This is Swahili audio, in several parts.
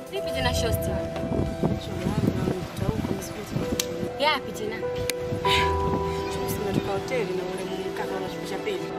Vipi tena shosti? Yapi tena? Tumetoka hoteli na ule mkaka anashukisha pesa.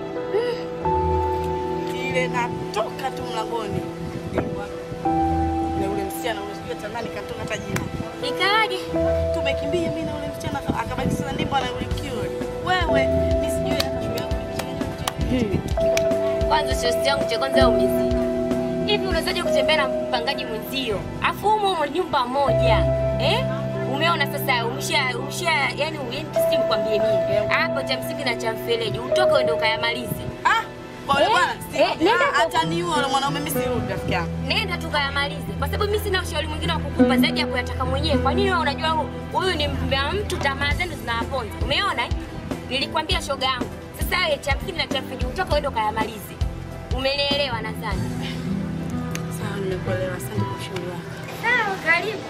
Ile natoka tu mlangoni. Na ule msichana unajua tamani katoka hata jina. Ikawaje? Tumekimbia mimi na ule msichana aka- akabaki sasa ndipo anaulikiwa. Wewe mimi sijui hata shule yangu. Kwanza shosti yangu cha kwanza umezidi. Hivi unawezaje kutembea na mpangaji mwenzio? Afu humo humo nyumba moja. Eh? Umeona sasa umesha umesha yani uenti si mkwambie mimi. Hapo cha msingi na cha mfeleji utoke uende ukayamalize. Ah, pole Eh, bwana. Si- eh, nenda ah, kwa- Ataniua yule mwanaume mimi sirudi rafiki yangu. Nenda tukayamalize, kwa sababu mimi sina ushauri mwingine wa kukupa zaidi ya kuyataka mwenyewe. Kwa nini wewe unajua hu- huyu ni mbea mtu, tamaa zenu zinawaponza. Umeona eh? Nilikwambia shoga yangu. Sasa wewe cha msingi na cha msingi utoka uende ukayamalize. Umenielewa nadhani? Sawa, nimekuelewa. Asante kwa ushauri wako. Sawa, karibu.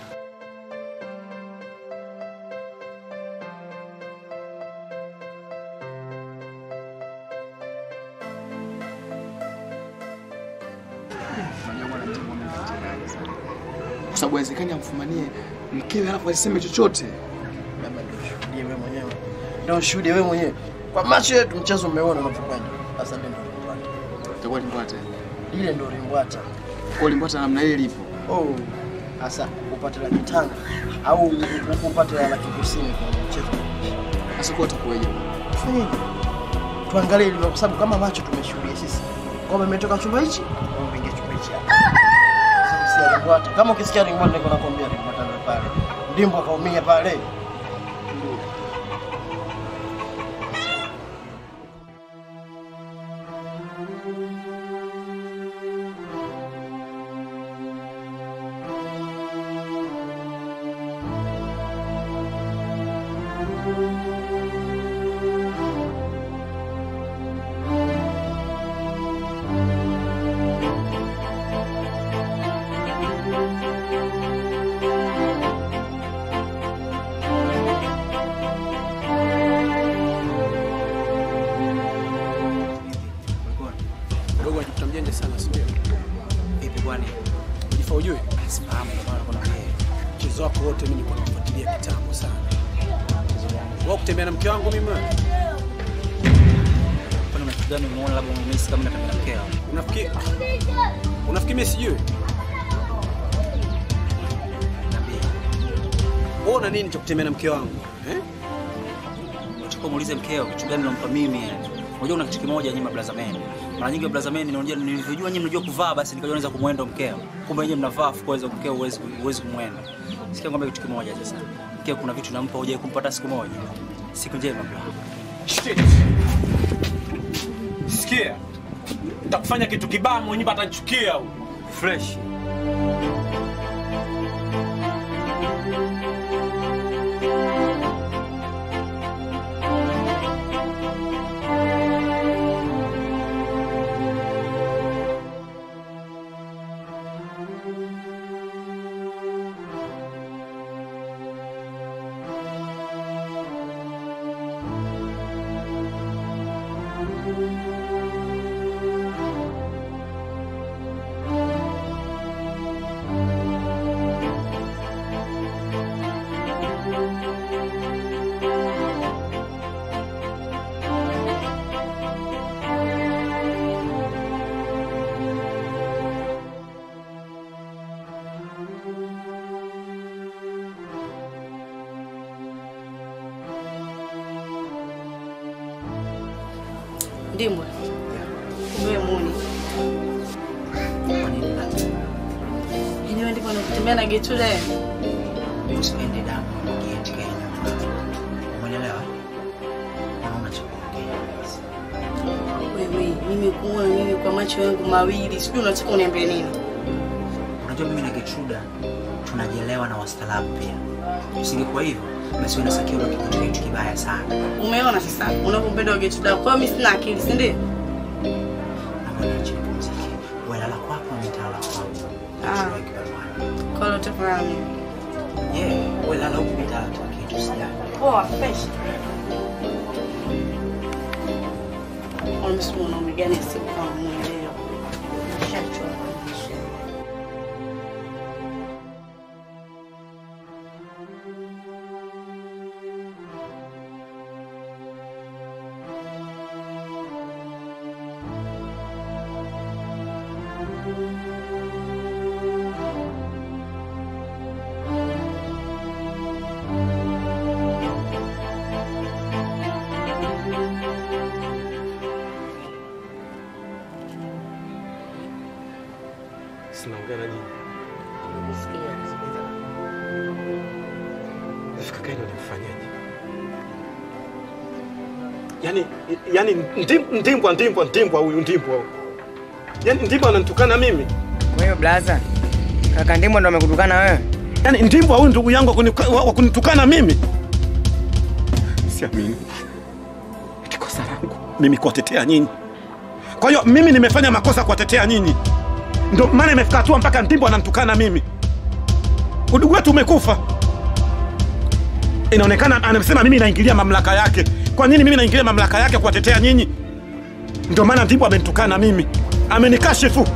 kwa sababu haiwezekani amfumanie mkewe alafu asiseme chochote. Labda ndio ushuhudie wewe mwenyewe, ndio ushuhudie wewe mwenyewe kwa macho yetu, mchezo umeona unapokwenda. Sasa ndio limbwata, Itakuwa limbwata. ile ndio limbwata. Kwa limbwata namna ile lipo. Oh, sasa upate laki tano au upate laki kusini kwa mchezo Sasa kwa utakuwaje? Fanyeje? Tuangalie hilo kwa sababu kama macho tumeshuhudia sisi. Kwamba imetoka chumba hichi, kwamba imeingia chumba hichi hapa. Sasa si ringwata. Kama ukisikia ringwata niko nakwambia ringwata ndio pale. Ndimbo akaumia pale. Dogo anajikuta mjanja sana sio? Vipi kwani? Jifa ujue Sifahamu kwa maana kuna yeye. mchezo wako wote mimi nilikuwa nafuatilia kitambo sana. Wao kutembea na mke wangu mimi wewe. Kwani una kitu gani umeona labda umemisi kama nataka mkeo? Unafikiri Unafikiri mimi sijui? Wewe una nini cha kutembea na mke wangu? Eh? Unataka muulize mkeo kitu gani unampa mimi? Unajua una kitu kimoja nyinyi mablaza men. Mara nyingi mablaza men unajua nilivyojua nyinyi mnajua kuvaa basi nikajua naweza kumwenda mkeo. Kumbe nyinyi mnavaa afu kuweza mkeo uwezi uwezi kumwenda. Sikia kwamba kitu kimoja sasa. Mkeo kuna vitu nampa hujai kumpata siku moja. Siku njema bla. Shit. Sikia. Nitakufanya kitu kibaya mwenyewe atanichukia huyu. Fresh. Ndimbwa. Wewe muni. Kwa nini na Yaani wewe ndipo unatembea na Getrude. usiende damu gate Kenya. Umeelewa? Unaona cha kuongea. Wewe, mimi kuona mimi kwa macho yangu mawili, sijui unataka uniambie nini? Unajua mimi na Getruda tunajielewa na wastaarabu pia. Usingekuwa hivyo basi wewe na Sakio ungekuwa kitu kibaya sana. Umeona sasa unavyompenda Getrude. Kwa hiyo mimi sina akili, si ndio? Naomba niache nipumzike. Wewe lala kwako na nitalala kwangu. Ah. Kwa hiyo utafahamu. Yeah, wewe lala huku nitalala tu kitu sijali. Poa, fresh. Wamesema mwanaume gani asiyekuwa mwelewa. Shachoka. bosi, naongea na nyinyi. Hivi kaka yenu alimfanyaje? Yaani yaani ndim- ndimbwa ndimbwa ndimbwa huyu ndimbwa huyu. Yaani ndimbwa ananitukana mimi. Kwa hiyo blaza, kaka Ndimbo ndo amekutukana wewe? Yaani ndimbwa huyu ndugu yangu wa kunika- wa wa kunitukana mimi. Siamini. Eti kosa langu mimi kuwatetea nyinyi. Kwa hiyo mimi nimefanya makosa kuwatetea nyinyi, ndio maana imefika hatua mpaka Ndimbo ananitukana mimi. Udugu wetu umekufa. Inaonekana anasema mimi naingilia mamlaka yake. Kwa nini mimi naingilia mamlaka yake kuwatetea nyinyi? Ndio maana Ndimbo amenitukana mimi, amenikashifu.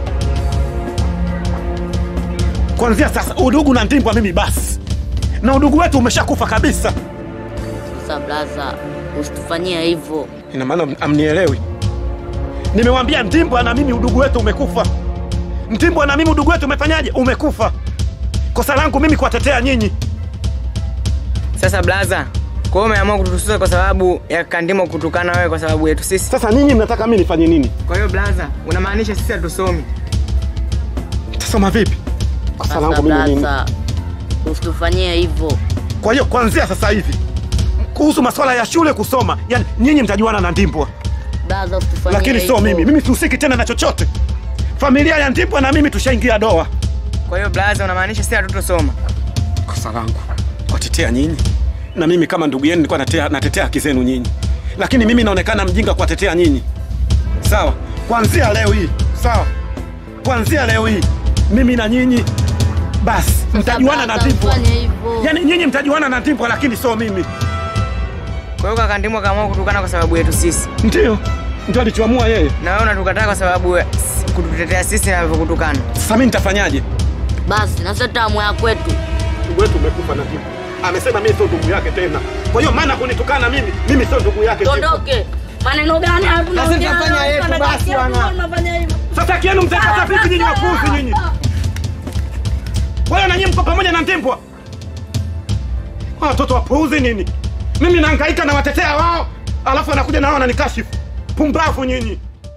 Kuanzia sasa udugu na Ndimbo mimi basi, na udugu wetu umeshakufa kabisa. Sasa blaza, usitufanyie hivyo. Ina maana amnielewi? Nimewambia Ndimbwa na mimi udugu wetu umekufa. Ndimbwa na mimi udugu wetu umefanyaje? Umekufa. Kosa langu mimi kuwatetea nyinyi. Sasa blaza, kwa hiyo umeamua kutususa kwa sababu ya kaka Ndimbo kutukana wewe kwa sababu yetu sisi? Sasa nyinyi mnataka mimi nifanye nini? Kwa hiyo blaza, unamaanisha sisi hatusomi? Tasoma vipi? Kosa Sasa langu mimi nini? blaza, usitufanyie hivyo. Kwa hiyo kuanzia sasa hivi kuhusu masuala ya shule kusoma, yani nyinyi mtajuana na Ndimbwa, Blaza, usitufanyie lakini sio hivyo. mimi. Mimi sihusiki tena na chochote. Familia ya Ndimbwa na mimi tushaingia doa. Kwa hiyo blaza, unamaanisha sisi hatutosoma? kosa langu kuwatetea nyinyi, na mimi kama ndugu yenu nilikuwa natetea, natetea haki zenu nyinyi, lakini mimi naonekana mjinga kuwatetea nyinyi. Sawa, kuanzia leo hii, sawa, kuanzia leo hii mimi na nyinyi basi mtajuana na blaza, Ndimbwa, usifanye hivyo. yaani nyinyi mtajuana na Ndimbwa, lakini sio mimi. Kwa hiyo kaka Ndimbo akaamua kutukana kwa sababu yetu sisi, Ndio, ndio alichoamua yeye. na wewe unatukataa kwa sababu ya- kututetea sisi na alivyokutukana. Sasa mimi nitafanyaje? Basi na sasa tamu ya kwetu. Ndugu wetu umekufa na Ndimbwa, amesema mimi sio ndugu yake tena. Kwa hiyo maana kunitukana mimi, mimi sio ndugu yake. Ndimbwa. Tondoke. Maneno gani haya tunaongea? Sasa tutafanya yetu basi bwana. Unafanya hivyo. Sasa kienu mtakata vipi nyinyi wapuzi nyinyi? Wewe na nyinyi mko pamoja na Ndimbwa? Hawa Watoto wapuuzi nini? Mimi nahangaika na watetea wao, alafu anakuja na wao wananikashifu. Pumbavu nyinyi.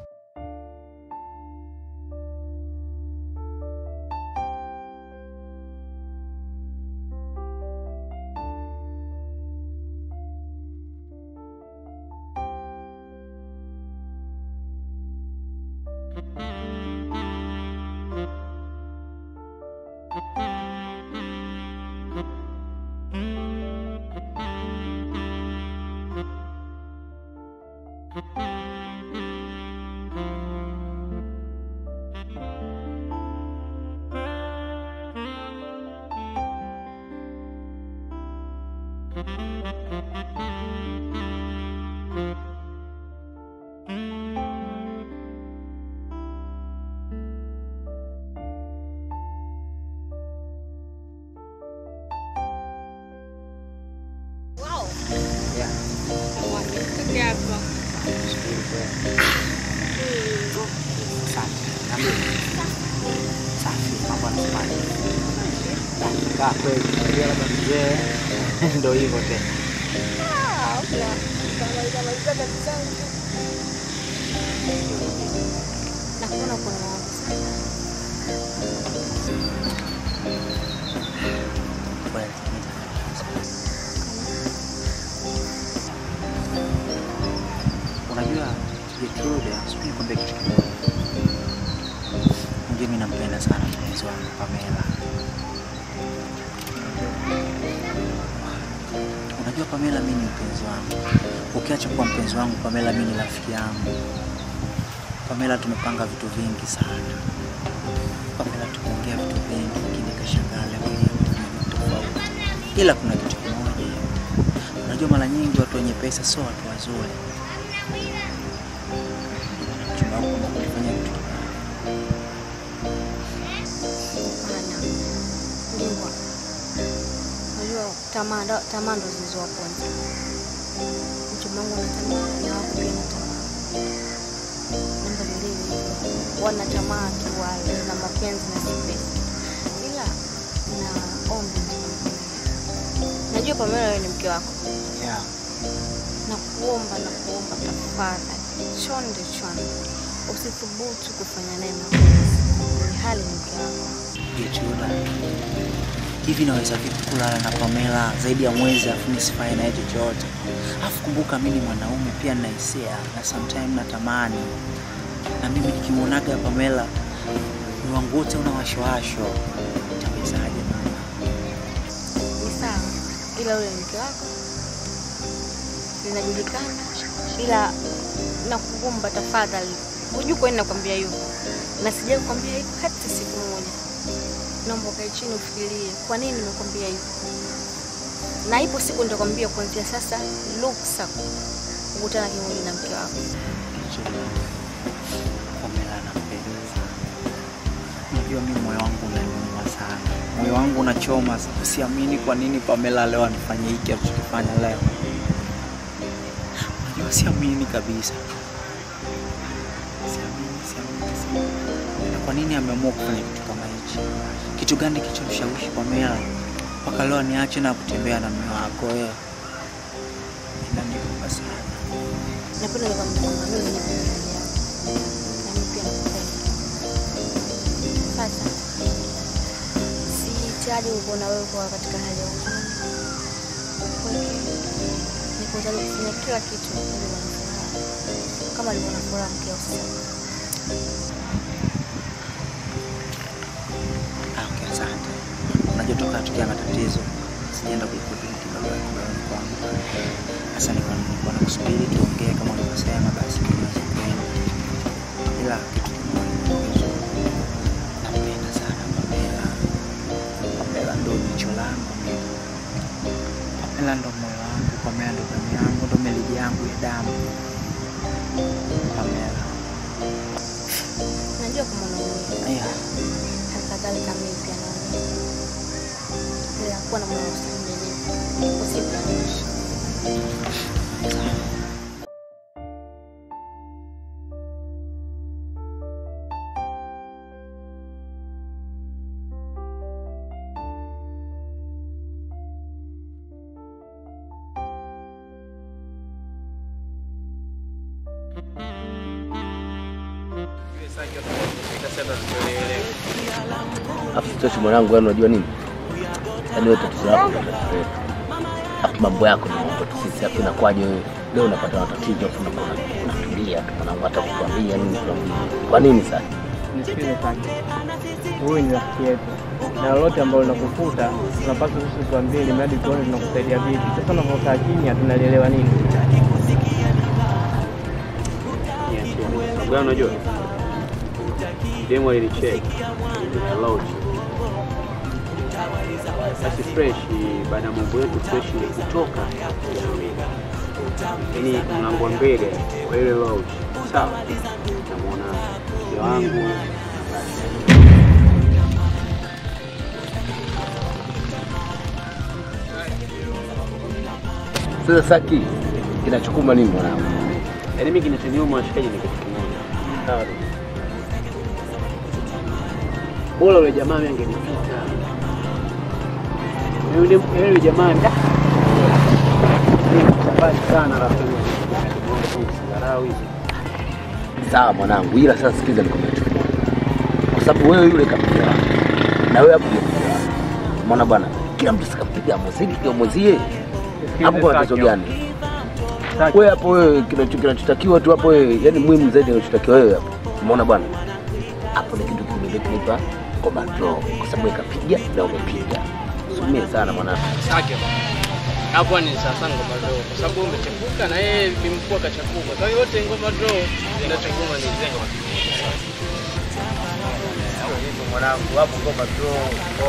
Safi, mambo yanasemaje? Kaa kweli, unajua labda mzee ndo hivyo tena. Nakuona kuna mawazo sana. Kweli. Unajua Gertrude, sijui nikwambie kitu kimoja. Unajua mimi nampenda sana mpenzi wangu Pamela. Unajua Pamela, mimi ni mpenzi wangu. Ukiacha kuwa mpenzi wangu, Pamela mimi ni rafiki yangu. Pamela, tumepanga vitu vingi sana. Pamela, tumeongea vitu vingi, lakini kashangaa leo hii kuna vitu tofauti. Ila kuna kitu kimoja, unajua mara nyingi watu wenye pesa sio watu wazuri. Mchumba wangu kama kunifanya vitu vibaya. Hapana. Ndivyo. Unajua tamaa ndo- tamaa ndo zilizowaponza. Mchumba wangu ana tamaa na wako pia na tamaa. Namba mbili, wana tamaa kiwali na mapenzi na si pesa. Ila na ombi nikwambie. Najua Pamela wewe ni mke wako. Yeah. na kuomba na kuomba tafadhali, chonde chonde, usithubutu kufanya naye mapenzi. hali ni mke wako. Gechuda, hivi naweza vipi kulala na Pamela zaidi ya mwezi afu nisifanye naye chochote? Afu kumbuka mimi ni mwanaume pia nina hisia na sometime natamani, na mimi nikimwonaga Pamela moyo wangu wote una washwashwa. Itawezaje mama? Ni sawa, ila ule ni mke wako linajulikana, ila nakuomba tafadhali, hujui kwa nini nakwambia hivyo, na sijai kukwambia hivyo hata siku moja. Naomba ukae chini ufikirie kwa nini nimekwambia hivyo, na ipo siku nitakwambia kuanzia sasa, ruksa kukutana kimwili na mke wako. Gechuda, Pamela nampenda sana. Unajua mimi moyo wangu unaniuma sana, moyo wangu unachoma. Siamini kwa nini Pamela leo anifanyia hiki alichokifanya leo. Unajua siamini kabisa, siamini, siamini, siamini. Na kwa nini ameamua kufanya kitu kama hichi? Kitu gani kilichomshawishi Pamela mpaka leo niache na kutembea na mume wako wewe? Inaniuma sana. Napenda nikwambia kwamba mimi ni mpenzi yako na mimi pia nakupenda. Sasa sihitaji kukuona wewe kuwa katika hali ya huzuni, upweke. Niko tayari kufanya kila kitu ili uwe na furaha kama alivyo na furaha mkeo sasa. Ah, okay, asante. Unajua toka tukia na tatizo sijaenda kulikudili kidogo kidogo kwangu. Sasa nilikuwa nilikuwa nakusubiri tuongee kama ulivyosema, basi tunaweza kwenda. Ila kitu kimoja, nampenda sana Pamela. Pamela ndo jicho langu mimi. Pamela ndo moyo wangu, Pamela ndo damu yangu, ndo melodi yangu ya damu. Pamela. Najua kama unaumia, Aya, hali kadhalika mimi pia naumia, ila kuwa na moyo wa ustahimilivu, ipo siku ya mwisho. Afu sitoshi mwanangu, yani unajua nini? Yaani wewe tatizo lako ndio tatizo letu. Afu mambo yako ni mambo tu sisi, afu inakuwaje wewe leo unapata matatizo afu unakuwa unatulia tu mwanangu, hata kukwambia nini tunakuja. Kwa nini sasa? Nisikize kaka, huyu ni rafiki yetu na lolote ambalo linakukuta tunapaswa sisi tuambie, ili mradi tuone tunakusaidia vipi. Sasa unavyokaa kimya, tunalielewa nini? Sababu unajua demo alinicheki lodge basi fresh, baada ya mambo yetu fresh ni kutoka yani mlango wa mbele wa ile lodge, sawa, namwona mke wangu Sasa Saki, kinachokuma nini mwanangu? yaani mimi kinachoniuma washikaji ni kitu kimoja, sawa tu. bora yule jamaa mimi angenipita yule yule jamaa da mbali sana rafiki Sigarau hizi Sawa mwanangu, ila sasa sikiza nikwambia kitu kimoja, kwa sababu wewe yule kampiga wako na wewe hapo kampiga wako. Umeona bwana, kila mtu sikampiga mwenzie kwa mwenzie, hapo kuna tatizo gani? Wewe hapo wewe, kinacho- kinachotakiwa tu hapo wewe, yani muhimu zaidi kinachotakiwa wewe hapo, umeona bwana, hapo ni kitu kingine kinaitwa ngoma draw, kwa sababu wewe kapiga na umepiga. Sumie sana mwanangu. Sake hapo ni sasa ngoma draw, kwa sababu umechepuka na yeye ni mkuu akachepuka. Kwa hiyo yote ngoma draw zinachokuma ni zenga. Mwanangu hapo ngoma draw,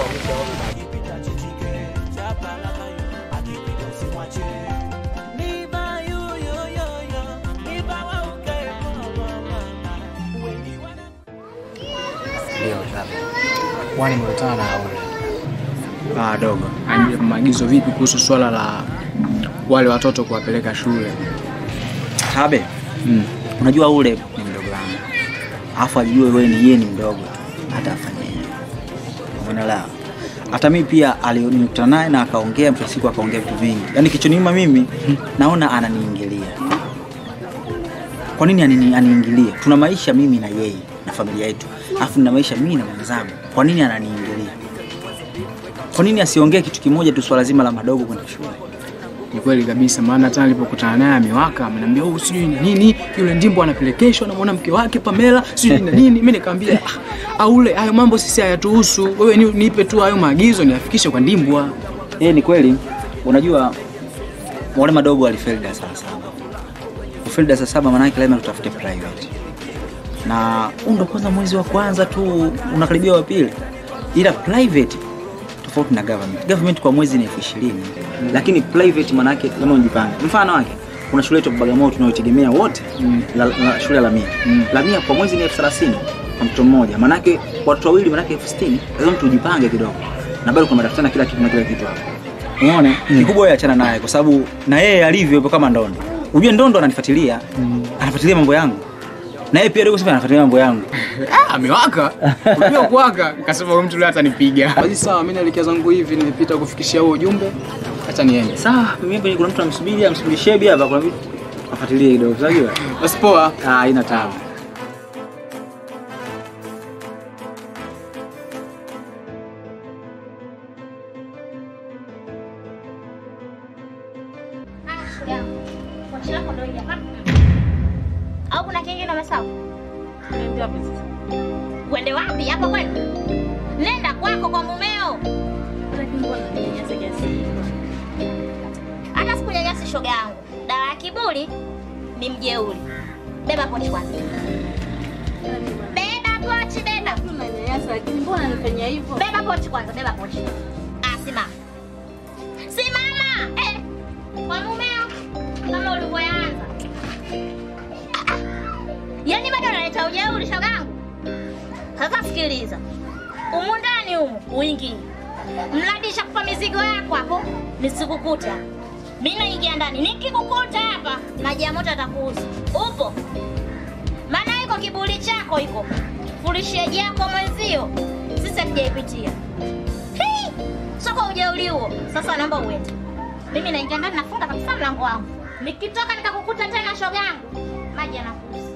Kwani nimekutana na Aule. Ah, dogo. Anipe maagizo vipi kuhusu swala la wale watoto kuwapeleka shule? Habe, unajua ule ni mdogo wangu, alafu ajue wewe ni yeye ni mdogo tu, hata afanye hivyo. Umeelewa? Hata mimi pia alinikutana naye na akaongea, mwisho wa siku akaongea vitu vingi, yaani kichoniuma mimi naona ananiingilia. Kwa nini anini- aniingilie? Tuna maisha mimi na yeye, na familia yetu, alafu nina maisha mimi na mwenzangu. Kwa nini ananiingilia? Kwa nini asiongee kitu kimoja tu, swala zima la madogo kwenda shule? Ni kweli kabisa, maana hata nilipokutana naye amewaka, ameniambia oh, sijui na nini, yule ndimbo anapelekeshwa na mwanamke wake Pamela, sijui na nini. Mimi nikamwambia ah, aule hayo mambo sisi hayatuhusu, wewe ni, nipe tu hayo maagizo niafikishe kwa ndimbwa. Eh, ni kweli. Unajua wale madogo walifeli darasa la saba. Kufeli darasa la saba maana yake lazima tutafute private. Na huu ndo kwanza mwezi wa kwanza tu unakaribia wa pili. Ila private tofauti na government. Government kwa mwezi ni elfu ishirini lakini private maana yake kama unajipange. Mfano wake kuna shule yetu ya Bagamoyo tunayotegemea wote la, la, shule ya Lamia. Lamia kwa mwezi ni elfu thelathini kwa mtoto mmoja. Maana yake watoto wawili maana yake elfu sitini lazima tujipange kidogo. Na bado kuna madaftari na kila kitu na kila kitu hapo. Umeona? Kikubwa yeye achana naye kwa sababu na yeye alivyo yupo kama ndondo. Unajua ndondo ananifuatilia. Anafuatilia mambo yangu. Na yeye pia dogo sasa anafuatilia mambo yangu. Ah, amewaka. Unajua kuwaka, nikasema huyu mtu leo atanipiga. Basi sawa, mimi naelekea zangu hivi, nimepita kufikishia huo ujumbe. Acha niende. Sawa, mimi hapa kuna mtu amsubiri, amsubiri shebi hapa kuna vitu. Afuatilie kidogo, unajua? Basi poa. Ah, haina taabu. au kuna kingine umesahau? Uende wapi hapa kwenu? Nenda kwako kwa mumeo. Hata sikunyanyasi shoga yangu. Dawa ya kiburi ni mjeuri. Beba pochi kwanza. Beba pochi, beba. lakini mbona anafanya hivyo? Beba pochi kwanza, beba pochi. Ah, simama. Simama. Eh. Kwa mumeo kama ulivyoanza. Yaani bado unaleta ujeuri shogangu. Sasa sikiliza. Umu ndani humu uingie. Mladisha kupa mizigo yako hapo nisikukuta. Mimi naingia ndani. Nikikukuta hapa maji ya moto atakuuza. Upo? Maana iko kiburi chako iko. Fulisheji yako mwenzio. Sisi hatujaipitia. Hii! Soko ujeuri huo. Sasa naomba uende. Mimi naingia ndani nafunga kabisa mlango wangu. Nikitoka nikakukuta tena shogangu. Maji yanakuuza.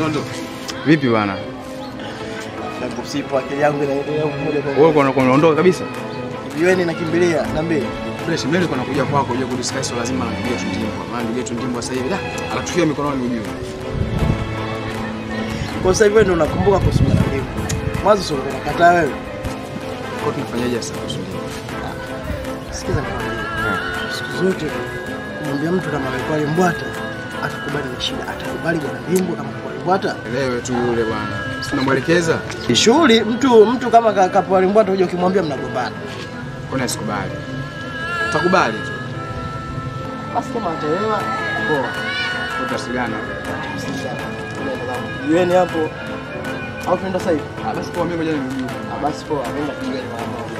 Toto. Vipi bwana? Na sipo akili yangu inaendelea moja kwa Wewe uko unaondoka kabisa? Jiweni nakimbilia, niambie. Fresh, mimi nilikuwa nakuja kwako uje kudiscuss swala zima la ndugu yetu Ndimbo. Maana ndugu yetu Ndimbo sasa hivi da anatukia mikononi ujue. Kwa sasa hivi wewe ndio unakumbuka kuhusu mwanadamu. Mwanzo sio unakataa wewe. Kwa tunafanyaje sasa kuhusu Ndimbo? Sikiza nikwambie. Siku zote kumwambia mtu kama amekuwa limbwata atakubali ni shida, atakubali bwana Ndimbo kama kwa limbwata. Elewe tu yule bwana. Sina mwelekeza. Ni shughuli mtu mtu kama ka- kapoa limbwata uje ukimwambia mnagombana. Mbona sikubali? Utakubali tu. Basi kama ataelewa poa. Tutasigana. Jiweni hapo au tunaenda sasa hivi? Ah, basi poa, mimi ngoja nirudi. Ah, basi poa, nenda kijiweni mara moja.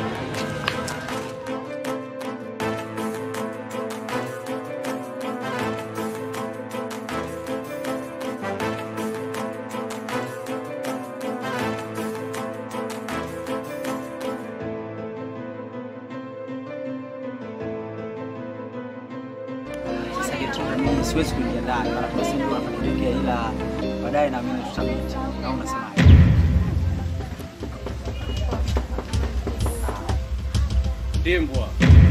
Sasa kitu mimi siwezi kuingia ndani, maana kuna sehemu ndio napelekea, ila baadaye naamini tutamiti. Au unasemaje? Ndimbwa.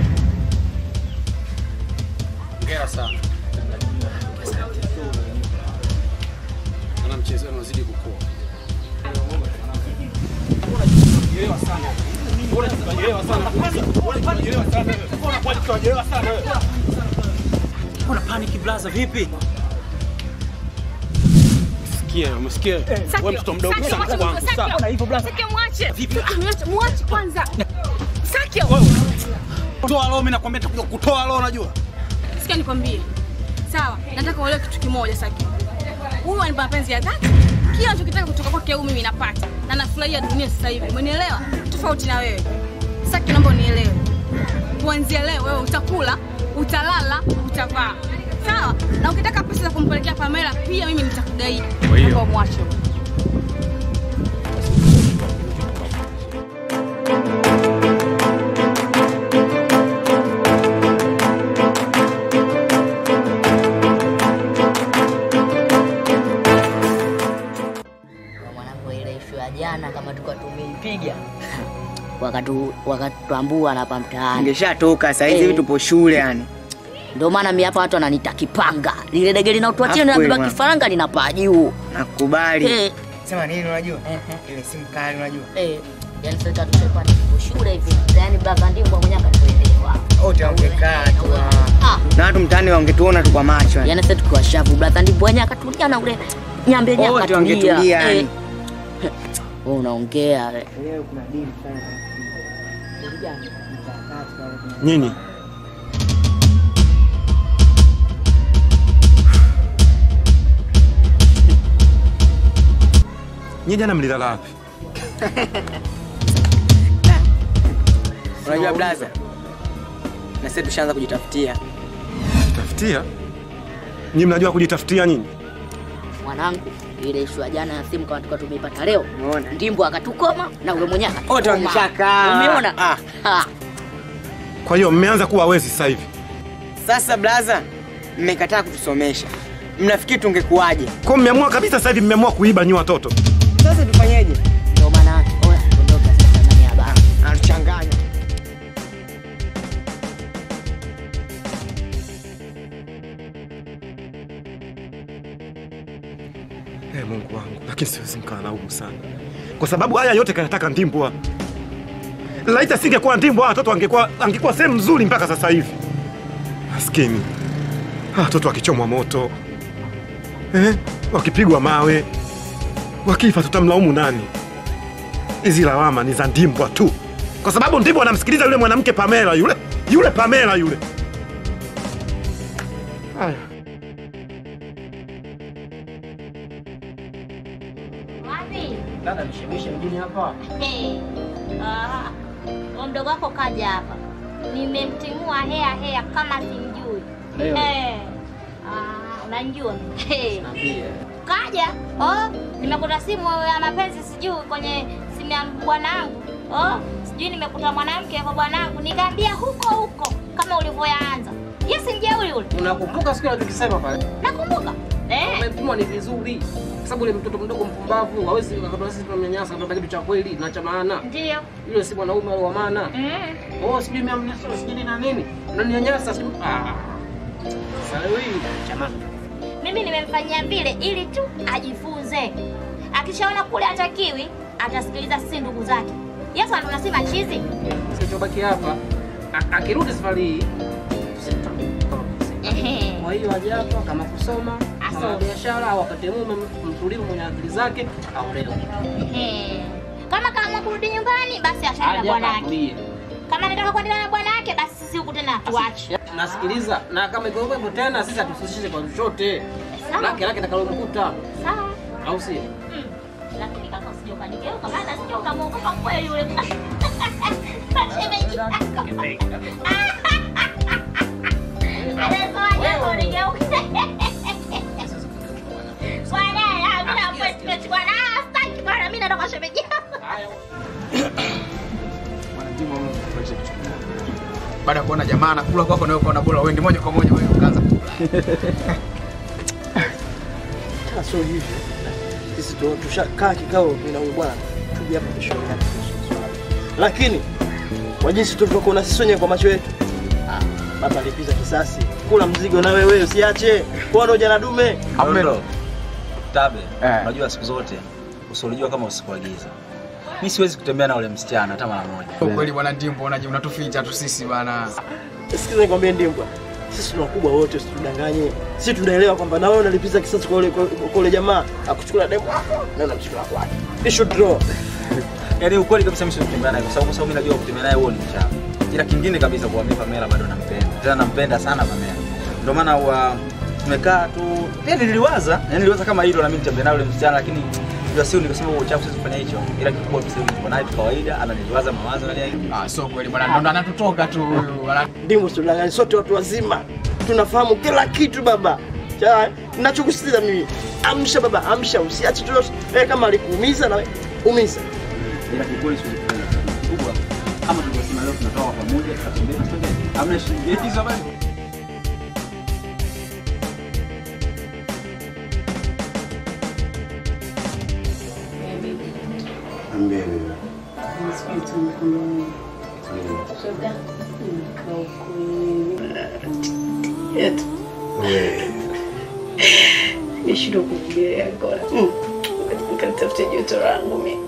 Hongera sana. Ana mchezo wenu unazidi kukua. Una panic blaza vipi? Sikia, umesikia? Wewe mtoto mdogo Saki, sana mwache kwangu. mtoto, Sawa. Saki. Na hivyo blaza. Saki, mwache. Vipi? Saki, mwache, mwache kwanza. Saki. Toa roho, mimi nakwambia nitakuja kutoa roho unajua. Sikia nikwambie. Sawa, nataka uelewe kitu kimoja Saki. Huyu anipa mapenzi ya dhati. Kila anachokitaka kutoka kwake huyu mimi napata. Na nafurahia dunia sasa hivi. Umenielewa? Tofauti na wewe. Saki naomba unielewe. Kuanzia leo wewe utakula, utalala, utavaa. Sawa? Na ukitaka pesa za kumpelekea Pamela pia mimi nitakugaidi. Kwa hiyo- Naomba umwache. Mwanangu, ile ishu ya jana kama tulikuwa tumeipiga wakatu wakatutambua na hapa mtaani, Ningeshatoka saa hizi Eh. hivi tupo shule yani. ndio maana mimi hapa watu wananiita kipanga. Lile dege linaotua chini Hapo linabeba bwana. kifaranga linapaa juu. Nakubali. Eh. Sema nini unajua? Ile simu kali unajua. Eh, yani sasa tushakuwa tupo shule hivi, yani baba ndimbo mwenyewe akatuelewa. Wote wangekaa tu. Ah, Na watu mtaani wangetuona tu kwa macho. yani. yani sasa tukiwa shavu brother ndimbo mwenyewe akatulia na ule nyambe yenyewe Wote akatulia. wangetulia Eh. yani. Wewe unaongea we. Leo kuna deal sana. Nyinyi Nyinyi jana mlilala wapi? Unajua blaza? Na sasa tushaanza kujitafutia. Tafutia? Nyinyi mnajua kujitafutia nyinyi? Mwanangu, ile ishu ya jana ya simu kama tulikuwa tumeipata leo. Umeona? Ndimbo akatukoma na ule mwenyewe akatukoma. Wote wangeshakaa. Umeona? Ah. Ah. Kwa hiyo mmeanza kuwa wezi sasa hivi. Sasa blaza, mmekataa kutusomesha. Mnafikiri tungekuwaje? Kwa mmeamua kabisa sasa hivi mmeamua kuiba nyinyi watoto. Sasa tufanyeje? Ndio maana oya, ondoka sasa ndani ya baa. Anatuchanganya. Hey, Mungu wangu, lakini siwezi mkalaumu sana, kwa sababu haya yote kanataka Ndimbwa. Laiti asingekuwa Ndimbwa, hawa watoto angekuwa angekuwa sehemu nzuri mpaka sasa hivi. Maskini hawa watoto wakichomwa moto eh, wakipigwa mawe, wakifa, tutamlaumu nani? Hizi lawama ni za Ndimbwa tu, kwa sababu Ndimbwa anamsikiliza yule mwanamke Pamela, yule yule Pamela yule. Haya. Wapi? Dada nishemishe mjini hapa. Hey. Ah, huyo mdogo wako kaja hapa, nimemtimua hea hea kama simjui. Leo? Eh. Ah, unanijua hey. Kaja oh, nimekuta simu ya mapenzi sijui kwenye simu ya bwanangu oh, sijui nimekuta mwanamke kwa bwanangu, nikaambia huko huko kama ulivyoyaanza. Yes, mjeuri yule. Unakumbuka siku ile tukisema pale? Nakumbuka. Eh. Umepimwa ni vizuri. Kwa sababu yule mtoto mdogo mpumbavu hawezi akatoa sisi tunamnyanyasa akatoa kitu cha kweli na cha maana. Ndio. Yule si mwanaume wala wa maana. Mm. Oh, sijui mimi amnasa sijui na nini. Unaninyanyasa sijui. Ah. Sasa hii jamani. Mimi nimemfanyia vile ili tu ajifunze. Akishaona kule hatakiwi, atasikiliza sisi ndugu zake. Yesu anasema chizi. Sichobaki hapa. a- Akirudi safari hii Ehe. Kwa hiyo aje hapa kama kusoma, kama Asome. biashara au apate mume mtulivu mwenye akili zake aolewe. Ehe. Kama kama kurudi nyumbani basi ashaenda Aje bwana hapa yake. atulie. Kama anataka kuendelea na bwana yake basi sisi huku tena tuache. Nasikiliza na kama iko hivyo tena sisi hatusishishe kwa chochote. Lake lake takalomkuta. Sawa. Au si? Mm. Lakini kaka usije ukanigeuka maana sije ukamwogopa kweli yule. Shemeji yako. Anasema jambo unigeuke. Bwana, ah, mimi na appointment bwana. Ah, sitaki bwana, mimi natoka shemeji yako. baada ya kuona jamaa anakula kwako na wewe ukaona bora uende moja kwa moja wewe ukaanza kula. Tena sio hivyo. Sisi tu tushakaa kikao mimi na huyu bwana tuje hapa tushauriane kuhusu swala. Lakini kwa jinsi tulivyokuona sisi wenyewe kwa macho yetu. Ah, baba alipiza kisasi. Kula mzigo na wewe usiache. Kwa ndo jana dume. Amelo. Tabe, unajua siku zote usiolijua kama usikuagiza. Mimi siwezi kutembea na ule msichana hata mara moja. Kwa kweli bwana Ndimbo unaje unatuficha tu sisi bwana. Sikiza nikwambie Ndimbwa. Sisi tuna wakubwa wote usitudanganye. Sisi tunaelewa kwamba na wewe unalipiza kisasi kwa ule kwa kwa ule jamaa akuchukua demu wako na unamchukua kwake. Issue draw. Yaani ukweli kabisa mimi siwezi kutembea naye kwa sababu kwa sababu mimi najua kutembea naye huo ni mchafu. Ila kingine kabisa kwa mimi Pamela bado nampenda. Tena nampenda sana Pamela. Ndio maana wa tumekaa tu pia niliwaza, yani niliwaza kama hilo na mimi nitembea naye yule msichana lakini ndio sio nikasema huo uchafu siwezi kufanya hicho. Ila kikubwa tu sasa tuko naye tu kawaida, ananiliwaza mawazo na nini. Ah, sio kweli bwana, ndo anatutoka tu huyu. bwana. Ndimu tudanganye sote watu wazima. Tunafahamu kila kitu baba. Sawa? Ninachokusitiza mimi. Amsha baba, amsha usiache tu. Eh, kama alikuumiza na wewe umiza. Ila kikweli siwezi kufanya kitu kikubwa. Kama tulivyosema leo tunatoka pamoja tutatembea tutembea. Hamna shilingi hizo basi. Nimeshindwa kuvumilia Angola. Nikalitafutia joto langu mimi.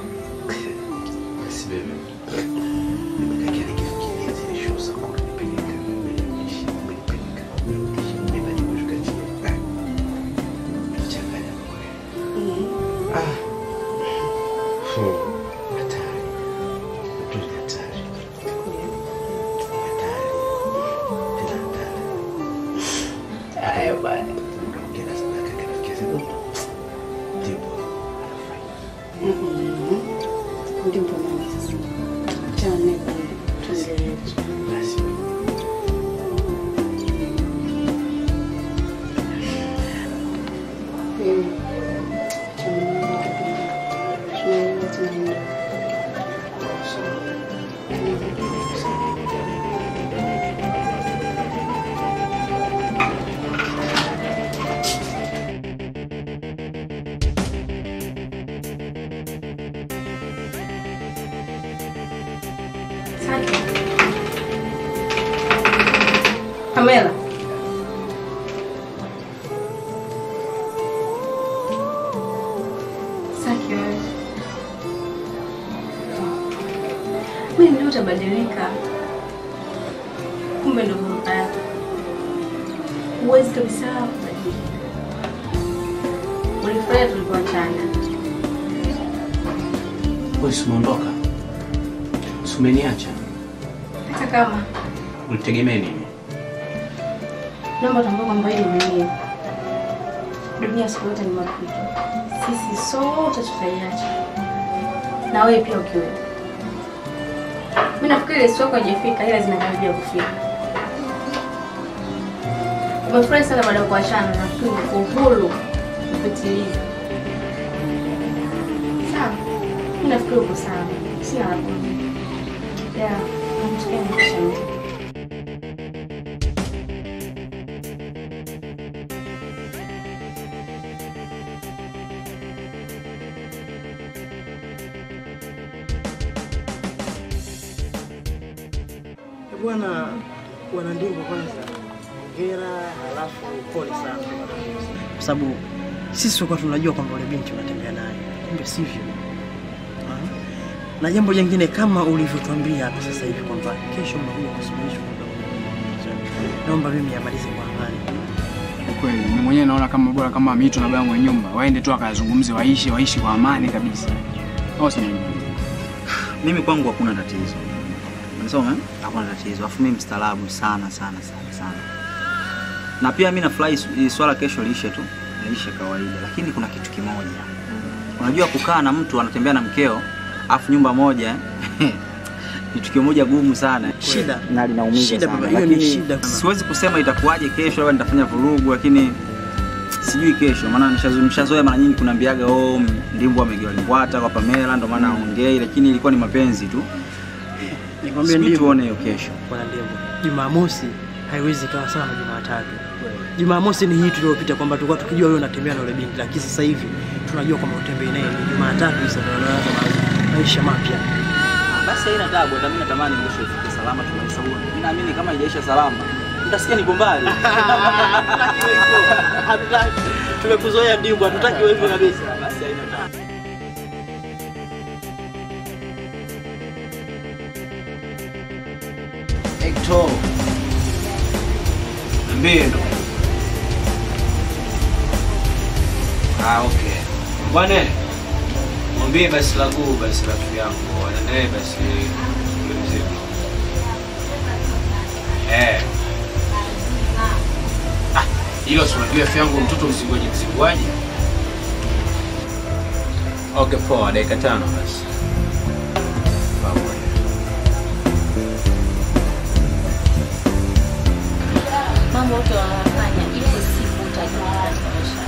Haya bwana. Ndipo mimi sasa. Achana naye kule. Tuendelee. Mimi. Tunaelewa tunaenda. Pamela. Saki wewe. Wewe ndio utabadilika. Kumbe ndio baba yako. Huwezi kabisa kubadilika. Ulifurahi tulipoachana. Wewe si umeondoka? Si umeniacha? Hata kama Ulitegemea nini? naomba tambua kwamba hii dunia dunia siku yote ni mapito. Sisi sote tutaiacha, na wewe pia ukiwepo. Mimi nafikiri ile siku yako haijafika, ila zinakaribia kufika. Umefurahi sana baada ya kuachana, nafikiri uko huru kupitiliza. Sawa, mimi nafikiri uko sawa, sina la kuongea. Yeah, namsikia nikushauri. Bwana bwana Ndingo, kwanza hongera, halafu pole sana, kwa sababu sisi tulikuwa tunajua kwamba ule binti unatembea naye, kumbe sivyo. Ah. Na jambo jingine kama ulivyotuambia hapa sasa hivi kwamba kesho mnakuja kusuluhishwa kwamba naomba mimi amalize kwa amani. Ni kweli mimi mwenyewe naona kama bora kama mito na baba mwenye nyumba waende tu akazungumze, waishi waishi kwa amani kabisa. Au si nini? Mimi kwangu hakuna tatizo. Unasoma? Hakuna tatizo. Afu mimi mstaarabu sana sana sana sana. Na pia mimi nafurahi su- hii swala kesho liishe tu. Liishe kawaida. Lakini kuna kitu kimoja. Unajua kukaa na mtu anatembea na mkeo afu nyumba moja ni tukio moja gumu sana. Shida. na linaumiza Shida, sana. baba, hiyo ni Lakini shida. Siwezi kusema itakuwaje kesho, labda nitafanya vurugu, lakini sijui kesho, maana nishazo- nishazoea mara nyingi kunaambiaga oh, m- ndimbo amegewa limbwata kwa Pamela, ndo maana aongei, lakini ilikuwa ni mapenzi tu. Nikwambie Sijui ndivyo. tuone hiyo kesho. Bwana Ndembo, Jumamosi haiwezi kawa sawa na Jumatatu. Jumamosi ni hii tuliyopita kwamba tulikuwa tukijua wewe unatembea na yule binti, lakini sasa hivi tunajua kwamba utembei naye. Ni Jumatatu sasa ndio unaanza ma- maisha mapya. Basi haina tabu, hata mimi natamani kesho ifike salama tumalize huo. Mimi naamini kama haijaisha salama, mtasikia niko mbali. Hatutaki. Tumekuzoea Ndimbo, hatutaki wewe hivyo kabisa. Basi haina tabu. Hector. Niambie ndo. Ah, okay. Bwana, mwambie basi la kuu basi rafiki yangu anaendelee basi ule mzigo. Eh. Ah, hilo si unajua rafiki yangu mtoto mzigoje mzigoaje? Okay, poa, dakika tano basi. Pamoja. Mambo yote wanafanya ili siku utajua katika maisha.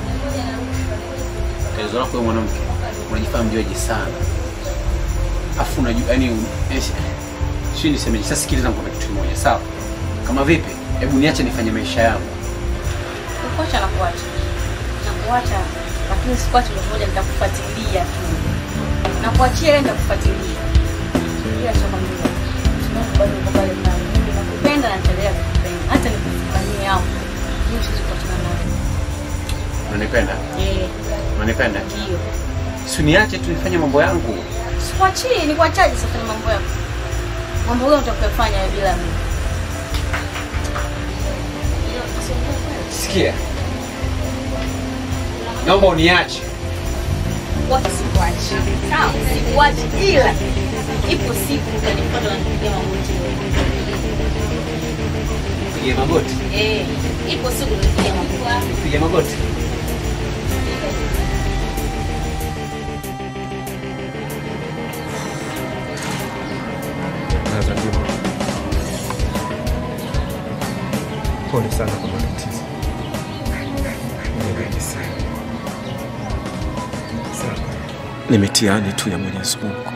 tatizo lako wewe mwanamke unajifanya mjuaji sana afu unajua yani si nisemeje sasa sikiliza nikwambia kitu kimoja sawa kama vipi hebu niache nifanye maisha yangu Kuacha na kuacha. Na kuacha lakini sikuacha ndio moja nitakufuatilia tu. Na kuachia ile nitakufuatilia. Ila sio kwamba sababu bado uko pale pale. Mimi nakupenda na nitaendelea kukupenda. Hata nikufanyie hapo. Mimi siwezi kuachana nawe. unanipenda Eh, unanipenda ndio. si niache tu nifanye mambo yangu Sikuachii, ni kuachaje sasa ni mambo yako? Mambo gani utakayofanya wewe bila mimi? sikia naomba uniache Wacha sikuachi. Sawa, sikuachi ila ipo siku utanipata unanipigia magoti. piga magoti Eh, ipo siku utanipigia magoti. piga magoti Naza ndio. Pole sana kwa matatizo. Nimegaji sana. Sawa. Ni mitihani tu ya Mwenyezi Mungu.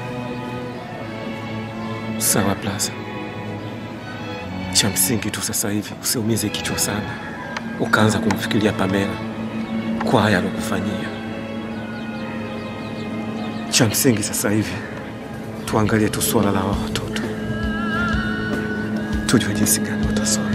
Sawa Plaza. Cha msingi tu sasa hivi usiumize kichwa sana, ukaanza kumfikiria Pamela kwa haya alokufanyia. Cha msingi sasa hivi tuangalie tu swala la hawa watoto, tujue jinsi gani watasoma.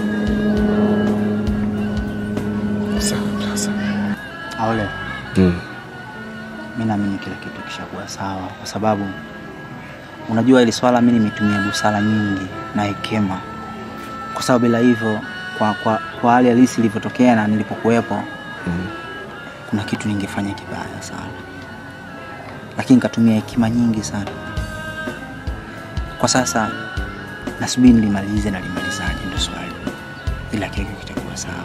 Sawa Plaza. Aole, Mm. mi naamini kila kitu kishakuwa sawa, kwa sababu unajua ili swala mi nimetumia busara nyingi na hekima, kwa sababu bila hivyo, kwa, kwa, kwa hali halisi ilivyotokea na nilipokuwepo Mm. kuna kitu ningefanya kibaya sana, lakini nikatumia hekima nyingi sana. Kwa sasa nasubiri nilimalize na limalizaje, ndo swali, ila kile kitu kitakuwa sawa.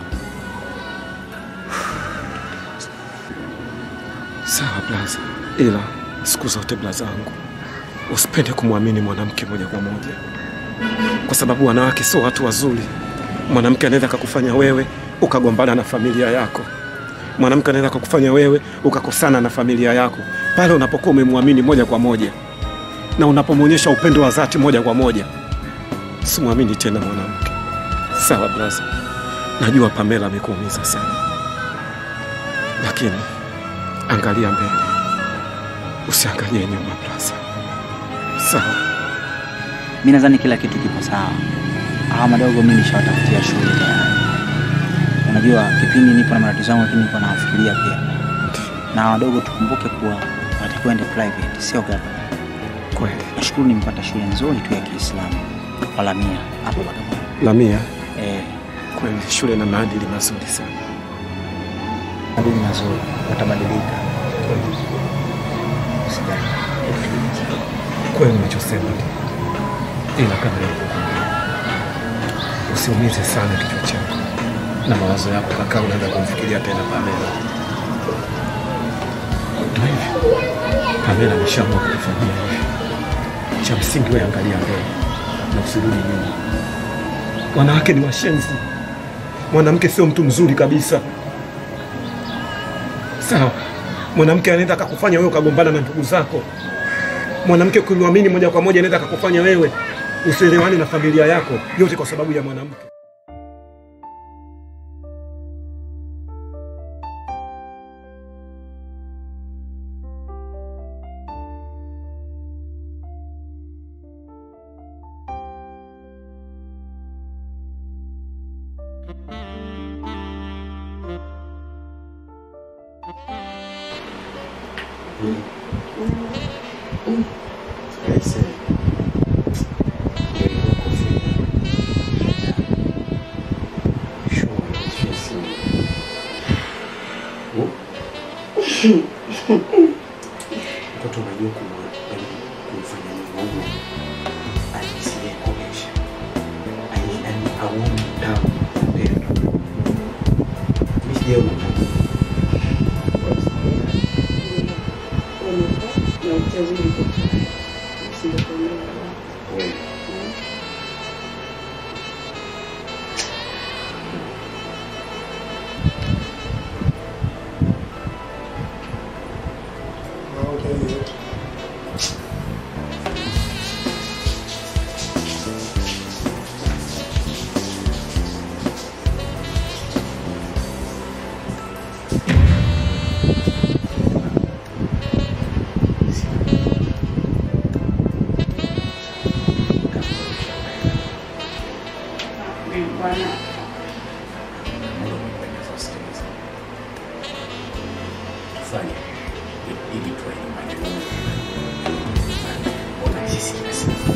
Sawa Blaza, ila siku zote Blaza wangu, usipende kumwamini mwanamke moja kwa moja, kwa sababu wanawake sio watu wazuri. Mwanamke anaweza akakufanya wewe ukagombana na familia yako. Mwanamke anaweza akakufanya wewe ukakosana na familia yako pale unapokuwa umemwamini moja kwa moja na unapomwonyesha upendo wa dhati moja kwa moja. Simwamini tena mwanamke. Sawa Blaza, najua Pamela amekuumiza sana, lakini angalia mbele, usiangalie nyuma Blaza. Sawa. mi nadhani kila kitu kipo sawa. Hawa madogo mi nishawatafutia shule tayari. Unajua kipindi nipo na matatizo yangu, lakini nipo nawafikiria pia. Na hawa wadogo tukumbuke kuwa watakiwa ende private, sio government. Kweli. Nashukuru nimepata shule nzuri tu ya Kiislamu kwa Lamia hapo Bagamoyo. Lamia, Eh, kweli shule na maadili mazuri sana. maadili mazuri, watabadilika. Usijali. Kweli unachosema ndio. ila kama nilivyokuambia, usiumize sana kichwa chako na mawazo yako, kaka, unaanza kumfikiria tena Pamela. Ndio hivyo, Pamela ameshaamua kukufanyia hivi. Cha msingi wewe angalia mbele na usirudi nyuma. Wanawake ni washenzi, mwanamke sio mtu mzuri kabisa. Sawa, mwanamke anaweza akakufanya wewe ukagombana na ndugu zako. Mwanamke ukimwamini moja kwa moja anaweza akakufanya wewe usielewane na familia yako, yote kwa sababu ya mwanamke. Mtoto unajua kumwa- yaani kumfanya Mungu ajisikie kuonyesha. Yaani- yaani aone utamu wa upendo. Mimi sijaona utamu. Wewe. Tufanye ili tuwe nyumbani. Ona sisi kila siku.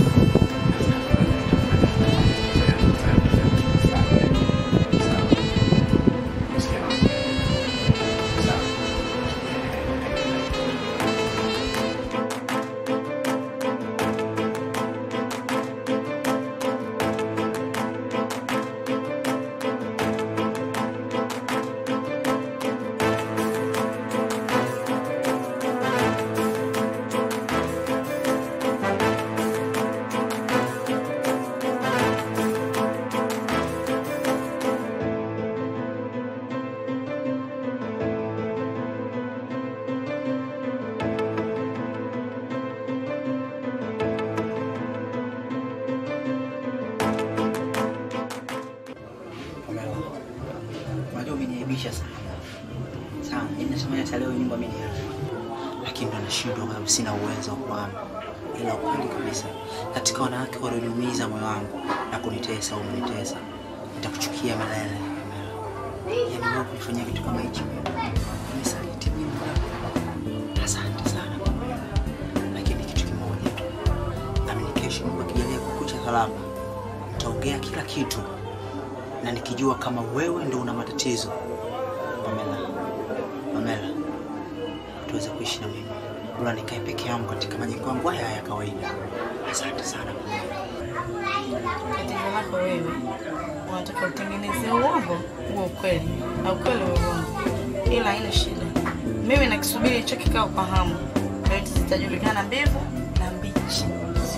Pamela, unajua umeniaibisha sana sawa. Mimi nasema hata leo nyumba mimi niache, lakini ndo nashindwa kwa sababu sina uwezo wa kuhama. Ila ukweli kabisa, katika wanawake walioniumiza moyo wangu na kunitesa, umenitesa, nitakuchukia milele. Pamela, yaani wewe kunifanyia kitu kama hichi, unisaliti mimi. Asante sana Pamela, lakini kitu kimoja tu, naamini kesho Mungu akijalia kukucha salama, nitaongea kila kitu na nikijua kama wewe ndo una matatizo Pamela, Pamela, tuweze kuishi na mimi, bora nikae peke yangu katika majengo yangu haya ya kawaida. Asante sana Pamela. Tatizo lako wewe, unataka utengeneze uongo huo ukweli na ukweli uwe uongo, ila haina shida. Mimi nakisubiri hicho kikao kwa hamu, yote zitajulikana mbivu na mbichi.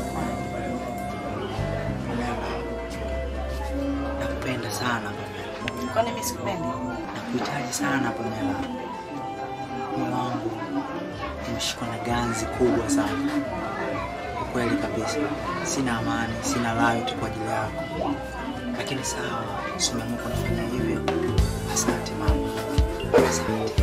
Nakupenda sana Pamela, Kwani mimi sikupendi? nakuhitaji sana Pamela. Moyo wangu umeshikwa na ganzi kubwa sana, ukweli kabisa. Sina amani, sina raha yote kwa ajili yako, lakini sawa, si umeamua kunifanyia hivyo. Asante mama, asante.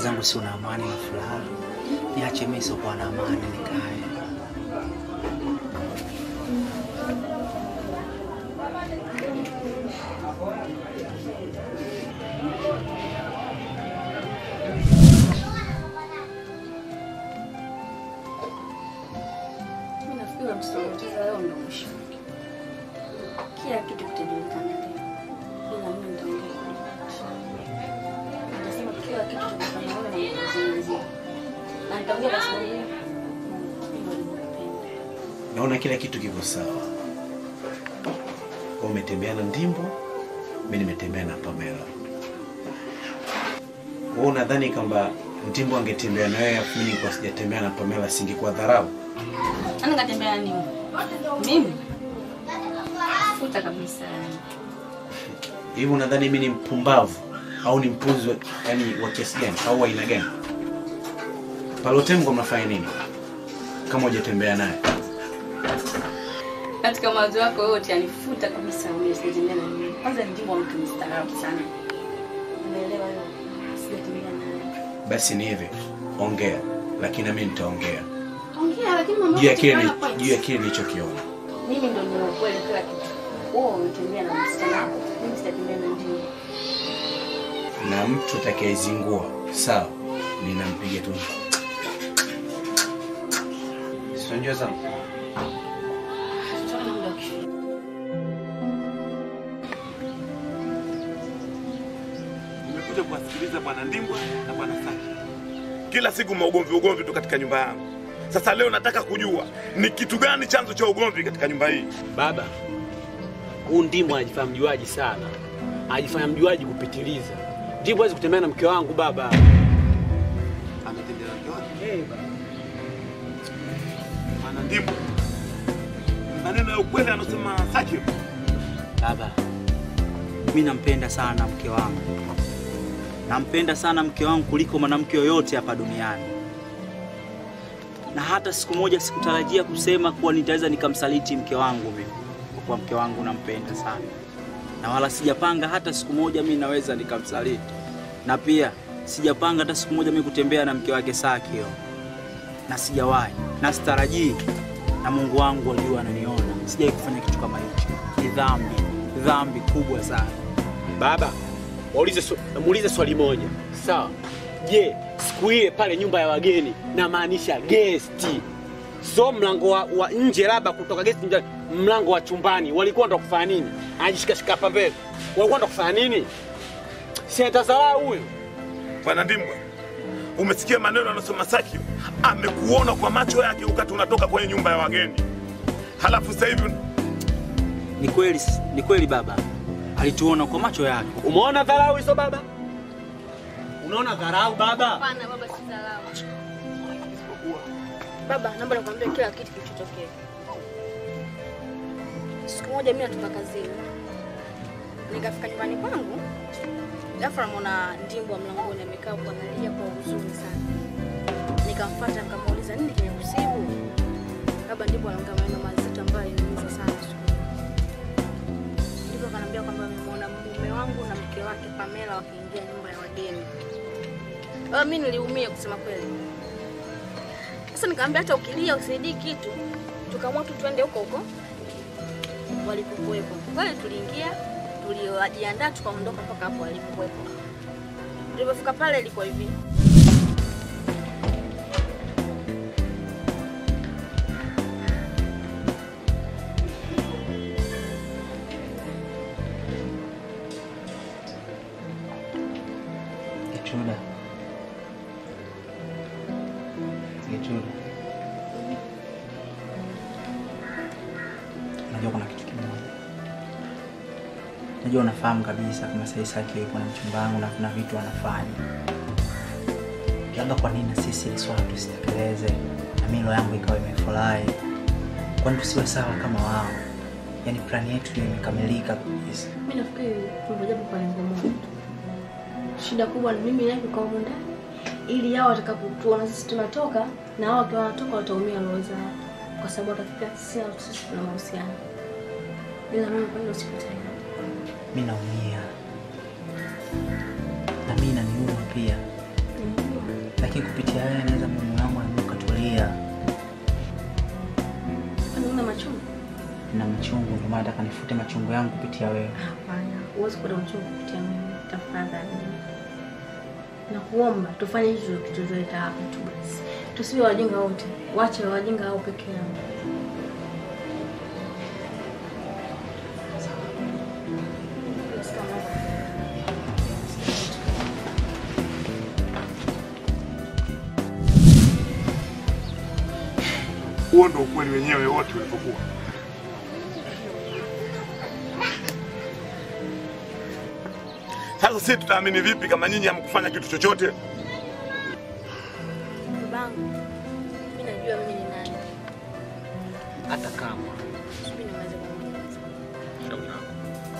zangu sio na amani na furaha, niache mimi siokuwa na amani nikae. Mimi nafikiri msitoteza leo ndio mwisho. Kila kitu kitajulikana leo. Ila mimi nitaongea. Nitasema kila kitu tutafanya wewe na kuzungumzia. Na nitaongea kwa sababu mimi ndio nimekupenda. Naona kila kitu kiko sawa. Wewe umetembea na Ndimbo, mimi nimetembea na Pamela. Wewe unadhani kwamba Ndimbo angetembea na wewe afu mimi nilikuwa sijatembea na Pamela singekuwa dharau? Ana katembea nini? Mimi? Futa kabisa. Hivi unadhani mimi ni mpumbavu au ni mpuzi wa, yani wa kiasi gani au wa aina gani? Palotembo mnafanya nini kama hujatembea naye? Katika mawazo yako yote anifuta kabisa umesijatembea na mimi. Kwanza ni jimbo mtu mstaarabu sana. Unaelewa hiyo? Sijatembea naye. Basi ni hivi, ongea, lakini na mimi nitaongea Ongea lakini mambo juu ya yote kile yana ni- point. juu ya kile nilichokiona. Mimi ndo nina ukweli kila kitu. Wewe unatembea na msichana wako. Mimi sitatembea na njini. na mtu atakayezingua sawa, ninampiga tu. Si unajua sana Tutaona muda ukifika. Nimekuja kuwasikiliza bwana Ndimbwa na bwana Saki. Kila siku maugomvi ugomvi tu katika nyumba yangu. Sasa leo nataka kujua ni kitu gani chanzo cha ugomvi katika nyumba hii. Baba, huu Ndimbo anajifanya mjuaji sana, anajifanya mjuaji kupitiliza. Ndimbo hawezi kutembea na mke wangu baba. Ametembea na mke wake? Bwana Ndimbwa, maneno ya ukweli anasema Saki. Baba, mi nampenda sana mke wangu, nampenda sana mke wangu kuliko mwanamke yoyote hapa duniani, na hata siku moja sikutarajia kusema kuwa nitaweza nikamsaliti mke wangu mimi, kwa kuwa mke wangu nampenda sana, na wala sijapanga hata siku moja mi naweza nikamsaliti, na pia sijapanga hata siku moja mi kutembea na mke wake Sakio, na sijawahi na sitarajii, na Mungu wangu ajua ananiona, sijawahi kufanya kitu kama hicho. Ni dhambi, dhambi kubwa sana. Baba, waulize swa- muulize swali moja sawa. Je, siku ile pale nyumba ya wageni, namaanisha gesti, so mlango wa, wa nje, labda kutoka gesti nje, mlango wa chumbani, walikuwa ndo kufanya nini? Anajishikashika hapa mbele, walikuwa ndo kufanya nini? Si atazarau huyo Bwana Ndimbwa, umesikia maneno anasema Saki? Amekuona kwa macho yake wakati unatoka kwenye nyumba ya wageni, halafu sasa hivi Ni kweli, ni kweli baba, alituona kwa macho yake. Umeona dharau hizo baba? Unaona dharau baba? Hapana baba, si dharau. Baba, naomba nikwambie kila kitu kilichotokea. Siku moja mimi natoka kazini, nikafika nyumbani kwangu, ghafla namuona Ndimbo mlangoni amekaa huko analia kwa huzuni sana. Nikamfuata nikamuuliza nini kimekusibu? Baba, Ndimbo anaongea maneno mazito ambayo aliniumiza sana siku hiyo. Ndimbo akaniambia kwamba amemwona mume wangu na mke wake Pamela wakiingia nyumba ya wageni. Baba, mimi niliumia kusema kweli. Sasa nikamwambia hata ukilia usaidii kitu, tukaamua tu twende huko huko walipokuwepo. Kweli tuliingia, tulijiandaa, tukaondoka mpaka hapo walipokuwepo. Tulipofika pale ilikuwa hivi, Gechuda, Gechuda, unajua kuna kitu kimoja, najua unafahamu kabisa kama sasa Saki yupo na mchumba wangu na kuna vitu anafanya, labda kwa nini na sisi ili swala tusitekeleze na milo yangu ikawa imefurahi? Kwani tusiwe sawa kama wao? Yaani plani yetu hiyo imekamilika kabisa. mimi nafikiri tumejapo kwa lengo moja tu. Shida kubwa ni mimi naye kukaa humu ndani ili hao watakapotuona sisi tunatoka na hao wakiwa wanatoka wataumia roho zao, kwa sababu watafikiria sisi hao sisi tuna mahusiano. Ila mimi kwa hilo sikutaka. mi naumia na mi naniuma pia. lakini kupitia wewe naweza moyo wangu na ukatulia. Kwani una machungu? Na machungu, ndio maana nataka nifute machungu yangu kupitia wewe. Hapana, huwezi kuwa na uchungu kupitia mimi. Tafadhali nakuomba tufanye hicho kituzoleta hapa tu basi, tusiwe wajinga wote, wache wajinga hao peke yao. Huo ndo ukweli wenyewe wote ulipokuwa. Sasa sisi tutaamini vipi kama nyinyi hamkufanya kitu chochote? Babangu, mimi najua mimi ni nani. Hata kama Subiri niweze kueleza. shauri lako.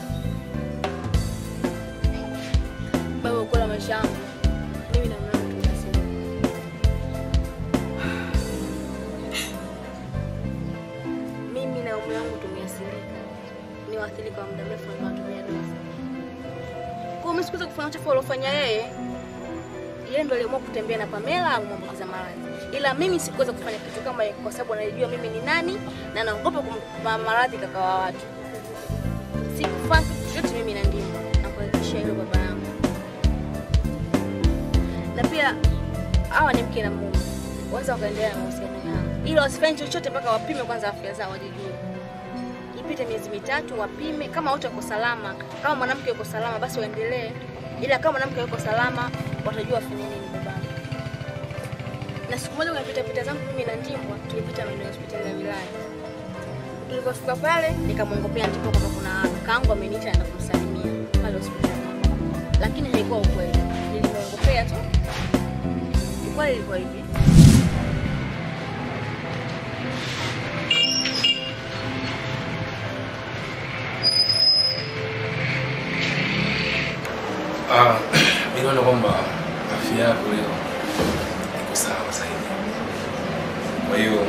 Baba, ukweli wa maisha yangu mimi na mume wangu tunasema mimi na mume wangu tumeathirika, ni waathirika wa muda mrefu ambao tumia dawa. Kwa hiyo mimi sikuweza kufanya uchafu aliofanya yeye. Yeye ndo aliamua kutembea na Pamela amwambukiza maradhi, ila mimi sikuweza kufanya kitu kama hiyo kwa sababu anajua mimi ni nani na naogopa kumpa maradhi kaka wa watu. Sikufanya kitu chochote mimi na Ndimbo, nakuhakikishia hilo baba yangu. na pia hawa ni mke na mume, waweza wakaendelea na mahusiano yao, ila wasifanye chochote mpaka wapime kwanza afya zao, wajijue. Ipite miezi mitatu, wapime kama wote wako salama. Kama mwanamke yuko salama, basi waendelee, ila kama mwanamke yuko salama, watajua wafanye nini babangu. Na siku moja kwenye pita pita zangu mimi na Ndimbwa tulipita maeneo ya hospitali ya wilaya. Tulipofika pale nikamwongopea Ndimbwa kwamba kuna kaangu ameniita naenda kumsalimia pale hospitali, lakini haikuwa ukweli, nilimwongopea tu. Ukweli ilikuwa hivi, Ah, mimi naona kwamba afya yako leo iko sawa zaidi. Kwa hiyo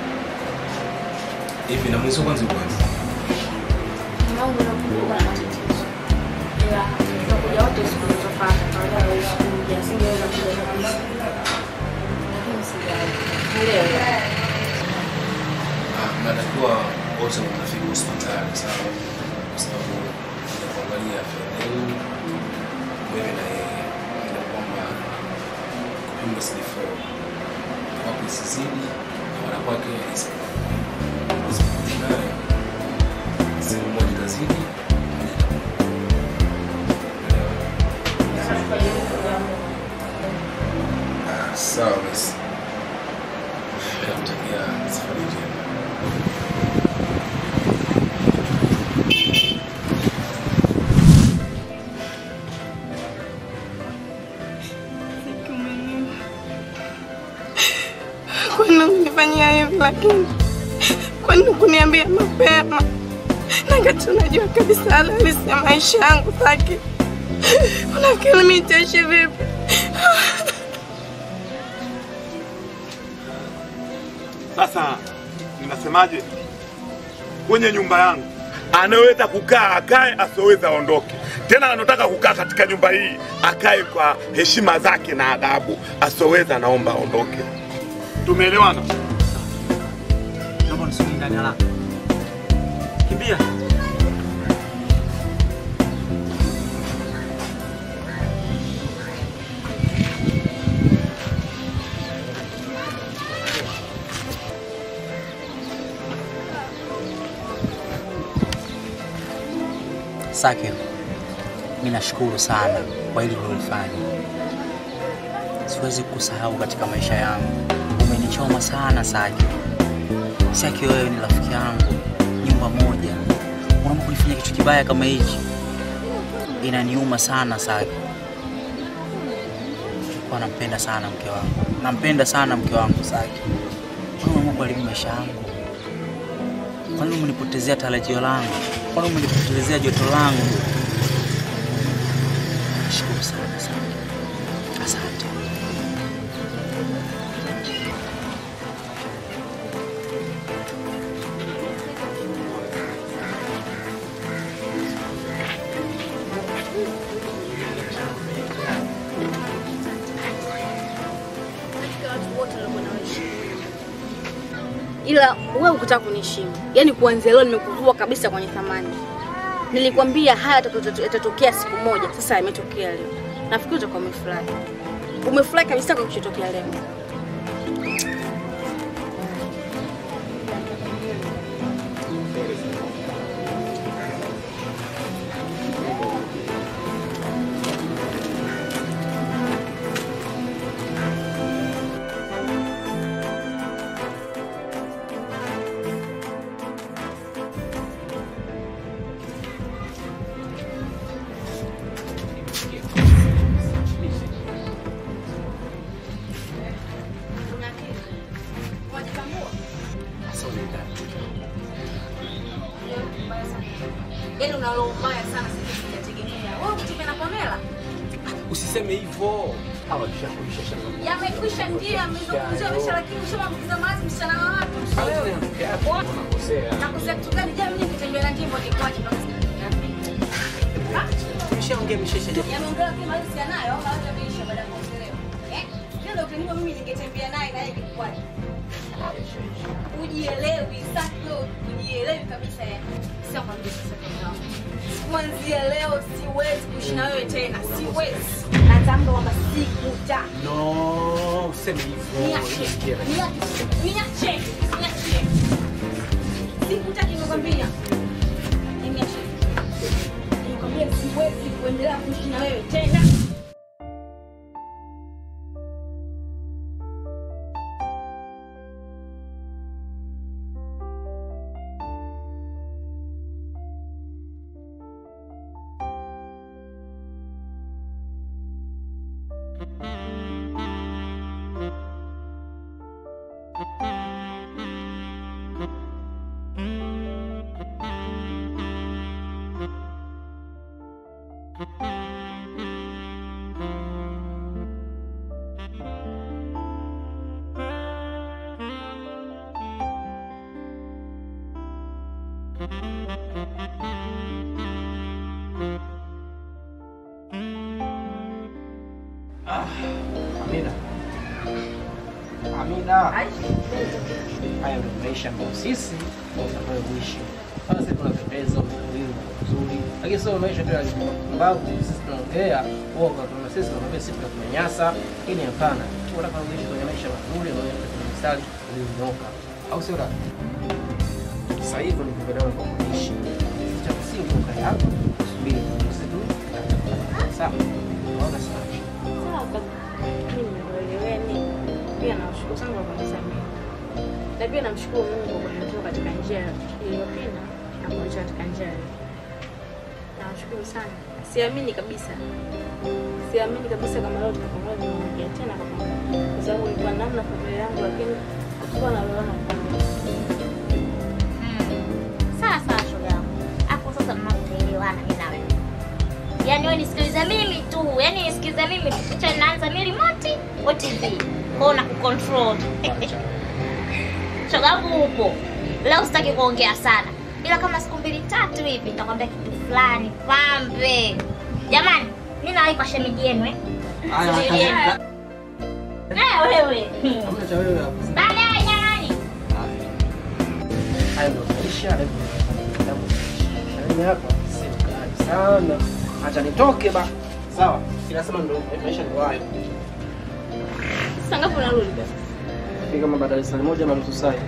hivi na mwisho kwanza uko wapi? mambo yanakuwa na matatizo, ila tutakuja wote siku zilizofuata, kawaida hawezi kuja, singeweza kuja kabisa, lakini sijali leo Ah, natakiwa wote mtafika hospitali sawa, kwa sababu ya kuangalia afya yenu wewe na yeye, ili kwamba kupima CD4 kwako isizidi na wala kwake isipungue. Usipite naye sehemu moja itazidi Ah, sawa basi. Nakutakia safari njema. Kwani unifanyia hivi lakini kwani kuniambia mapema? Nakati unajua kabisa halisi ya maisha yangu Saki. Unafikiri mimi nitaishi vipi? Sasa ninasemaje? Kwenye nyumba yangu anaweza kukaa akae, asioweza aondoke. Tena anataka kukaa katika nyumba hii akae kwa heshima zake na adabu, asioweza anaomba aondoke. Tumeelewana? Naomba nisubiri ndani haraka. Kimbia. Sakir, mimi nashukuru sana kwa hili ulilofanya. Siwezi kusahau katika maisha yangu. Umenichoma sana Sakir. Saki, wewe ni rafiki yangu, nyumba moja, unaamua kunifanyia kitu kibaya kama hichi, inaniuma sana Saki. Nilikuwa nampenda sana mke wangu, nampenda sana mke wangu Saki. Kwani umeamua kuharibu maisha yangu? Kwani umenipotezea tarajio langu? Kwani umenipotezea joto langu? Nashukuru sana Saki, asante. ila wewe ukutaka kuniheshimu. Yaani kuanzia leo nimekuvua kabisa kwenye thamani. Nilikwambia haya yatato- yatatokea siku moja, sasa yametokea leo. Nafikiri utakuwa umefurahi. Umefurahi kabisa kwa kilichotokea leo. Yaani una roho mbaya sana sisi tunategemea. Wewe kutembea na Pamela? Usiseme hivyo. Hawa tushakuisha shamba. Yamekwisha ndio yamezungumzia maisha lakini ushamwambukiza mawazi msichana wa watu. Unakosea. Nakosea kitu gani? Je, mimi nikitembea na ndimbo nikwaje mpaka Umeshaongea msheshe. Yameongea kama hiyo si anayo au hata ameisha baada ya kuongelewa. Eh? Ndio ndio ukinipa mimi ningetembea naye na yeye kikwaje? Ujielewi, sasa wewe ujielewi kabisa yani. Sasa kwambia sasa tena. Kuanzia leo siwezi kuishi na wewe tena. Siwezi. Natamka kwamba sikuta. No, useme hivyo. Niache. Nisikie. Niache. Niache. Niache. Sikutaki nikwambia. Niache. Nikwambia siwezi kuendelea kuishi na wewe tena. Amina. Amina. Haya ndio maisha ambayo sisi tunataka kuishi. Sasa sisi tunapendeza utulivu mzuri. Lakini sio maisha tu ya mbavu sisi tunaongea uoga tuna sisi tunaongea sisi tunanyanyasa. Lakini hapana. Tunataka kuishi kwenye maisha mazuri na kwenye mstari ulionyooka. Au sio la? Sasa hivyo ni kupendana kwa kuishi. Cha msingi ukae hapo. Subiri sisi tu. Sawa. Naona sawa. Sawa kaka. Mimi nimekueleweni. Pia nawashukuru sana kwa kunisamehe. Na pia namshukuru Mungu kwa kunitoa katika njia iliyopinda na kuniacha katika njia hii. Nawashukuru sana. Siamini kabisa. Siamini kabisa kama leo tutakuwa tunaongea tena kwa pamoja. Kwa sababu ilikuwa namna familia yangu lakini hatukuwa na lolote pamoja. Sawa sawa shoga yangu. Hapo sasa tunaelewana mimi na wewe. Yaani wewe nisikilize mimi tu. Yaani nisikilize mimi tu. Picha inaanza mimi remote wa TV. Kwa na kucontrol. Shoga yangu upo. Leo sitaki kuongea sana. Ila kama siku mbili tatu hivi nitakwambia kitu fulani pambe. Jamani, mimi nawahi kwa shemeji yenu eh. Haya, Shemeji yenu. Eh wewe. Hamna cha wewe hapo. Baadaye jamani. Hayo ndio maisha, hayo ndio kitabu. Mimi hapa si kali sana. Acha nitoke ba. Sawa. Inasema ndio maisha ndio hayo. Sasa ngapi unarudi basi? Ni kama baada ya saa moja na nusu saa. hivi.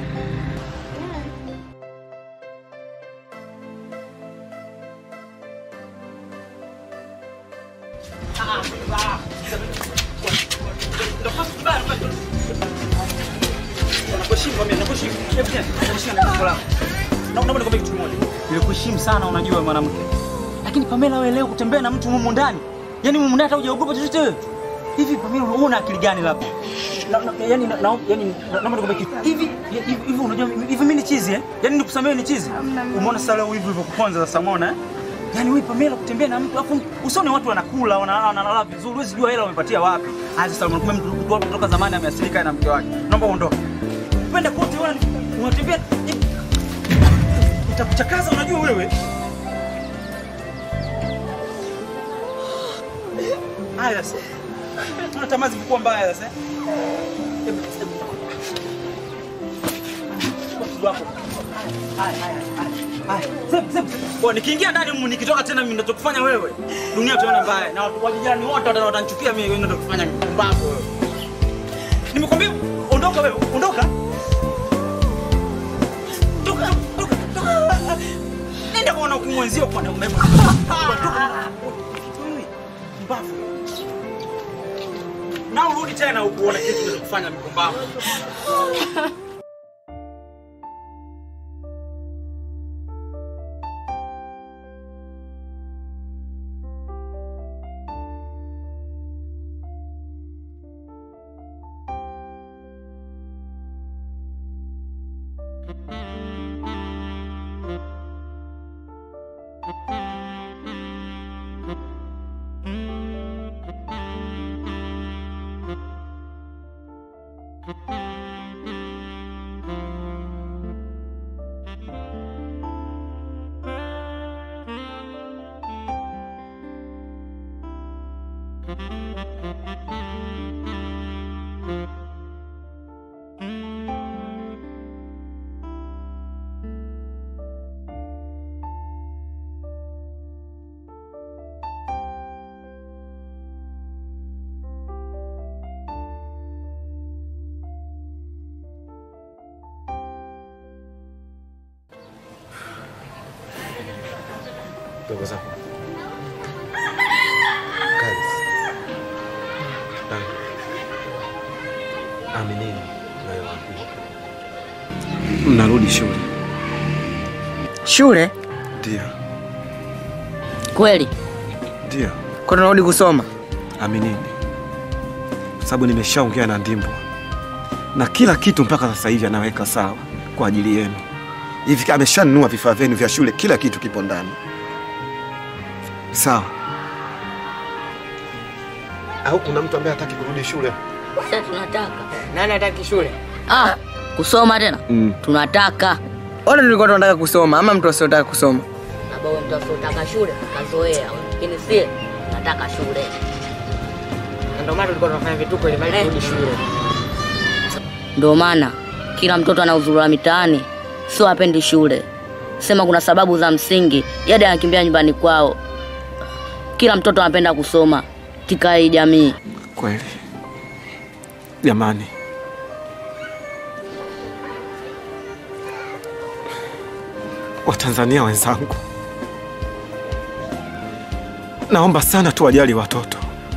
Naomba nikwambie kitu kimoja. Nilikuheshimu sana unajua mwanamke. Lakini Pamela wewe leo kutembea na mtu humu ndani. Yaani humu ndani hata hujaogopa chochote wewe. Hivi Pamela una akili gani labda? Na- na- Yaani na- na- yaani naomba nikwambie kitu. Hivi hivi hivi unajua hivi mimi ni chizi eh? Yaani nikusamehe ni chizi. Umeona sasa leo hivi ulivyokuponza sasa umeona eh? Yaani wewe Pamela kutembea na mtu afu usione watu wanakula wanalala wanalala vizuri. Huwezi jua hela wamepatia wapi. Haya sasa unakumbe mtu mtu kutoka zamani ameasilika na mke wake. Naomba uondoke. Upende kote wewe unatembea itakuchakaza unajua wewe. Haya sasa. Una tamaa zilikuwa mbaya sasa. Hebu- hebu- mzigo wako. Haya, haya, haya. Haya, sema, sema. Kwa nikiingia ndani humu nikitoka tena mimi ninachokufanya wewe. Dunia tuone mbaya na watu wa jirani wote wata- watanichukia mimi wewe ndio kufanya mpumbavu wewe. Nimekwambia ondoka wewe, ondoka. Toka, toka, toka. Nenda kuona ukimwenzio kwa na umeme. Toka. Wewe, Mpumbavu. Na urudi tena huku uone kitu unaweza kufanya mpumbavu. Ndugu zangu. Kazi. Tangu. Aminini nayowaambia. Mnarudi shule. Shule? Ndio, Kweli? ndio. Kwa tunarudi kusoma? Aminini, kwa sababu nimeshaongea na Ndimbwa na kila kitu mpaka sasa hivi anaweka sawa kwa ajili yenu. Hivi ameshanunua vifaa vyenu vya shule, kila kitu kipo ndani. Sawa. Au kuna mtu ambaye hataki kurudi shule? Sasa tunataka. Nani hataki shule? Ah, kusoma tena? Mm. Tunataka. Wala tulikuwa tunataka kusoma ama mtu asiotaka kusoma? Baba wewe mtu asiotaka shule kazoea, lakini si nataka shule. Na Ndio maana tulikuwa tunafanya vituko ili mali turudi shule. Ndio maana kila mtoto anauzurura mitaani, sio apendi shule. Sema kuna sababu za msingi, yade anakimbia nyumbani kwao. Kila mtoto anapenda kusoma katika hii jamii. Kweli jamani, Watanzania wenzangu, naomba sana tuwajali watoto,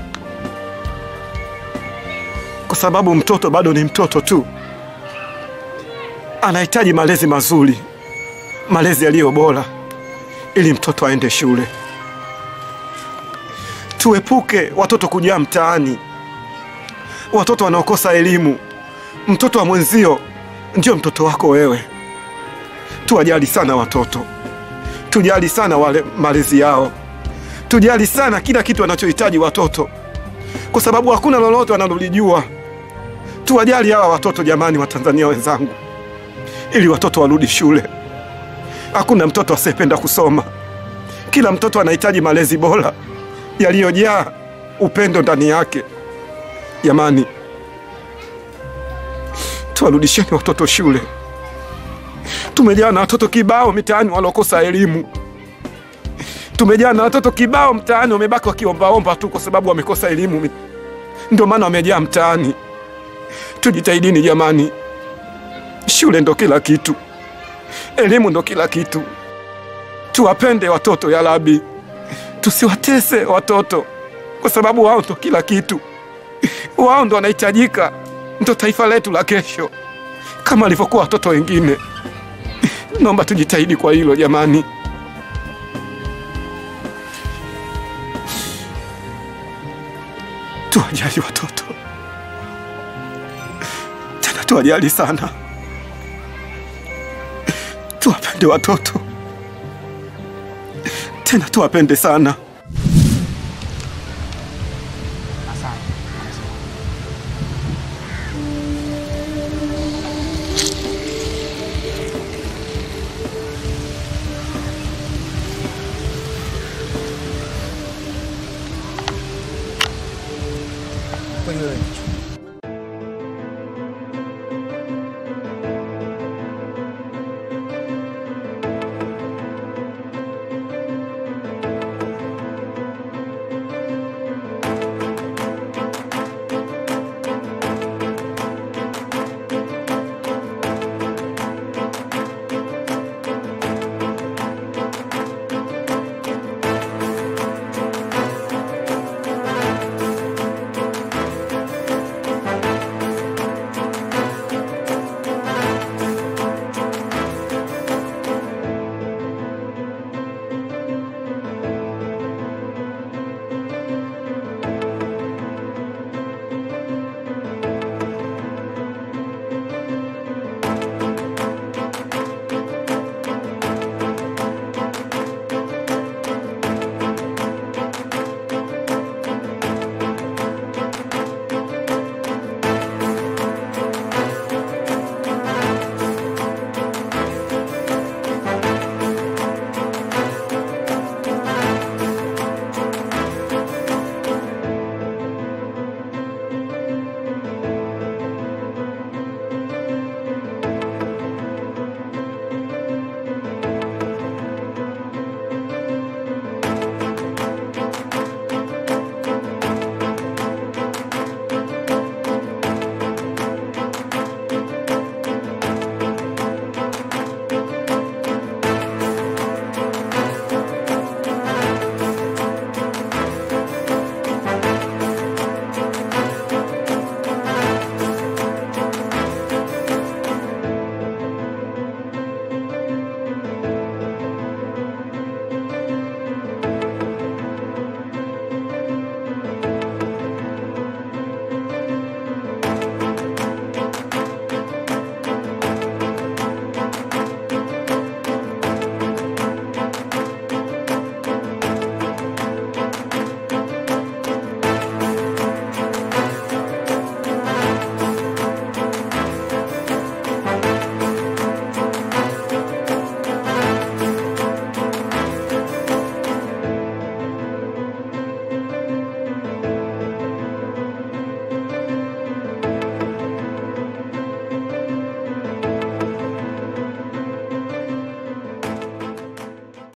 kwa sababu mtoto bado ni mtoto tu, anahitaji malezi mazuri, malezi yaliyo bora, ili mtoto aende shule. Tuepuke watoto kujaa mtaani, watoto wanaokosa elimu. Mtoto wa mwenzio ndio mtoto wako wewe. Tuwajali sana watoto, tujali sana wale malezi yao, tujali sana kila kitu wanachohitaji watoto, kwa sababu hakuna lolote wanalolijua. Tuwajali hawa watoto jamani, Watanzania wenzangu, ili watoto warudi shule. Hakuna mtoto asiyependa kusoma, kila mtoto anahitaji malezi bora yaliyojaa upendo ndani yake. Jamani, tuwarudisheni watoto shule. Tumejaa na watoto kibao mitaani walokosa elimu. Tumejaa na watoto kibao mtaani wamebaki wakiombaomba tu kwa sababu wamekosa elimu, ndio maana wamejaa mtaani. Tujitahidini jamani, shule ndo kila kitu, elimu ndo kila kitu. Tuwapende watoto ya Rabi, tusiwatese watoto kwa sababu wao ndo kila kitu, wao ndo wanahitajika, ndo taifa letu la kesho, kama alivyokuwa watoto wengine. Naomba tujitahidi kwa hilo jamani. Tuwajali watoto tena, tuwajali sana, tuwapende watoto tena, tuwapende sana.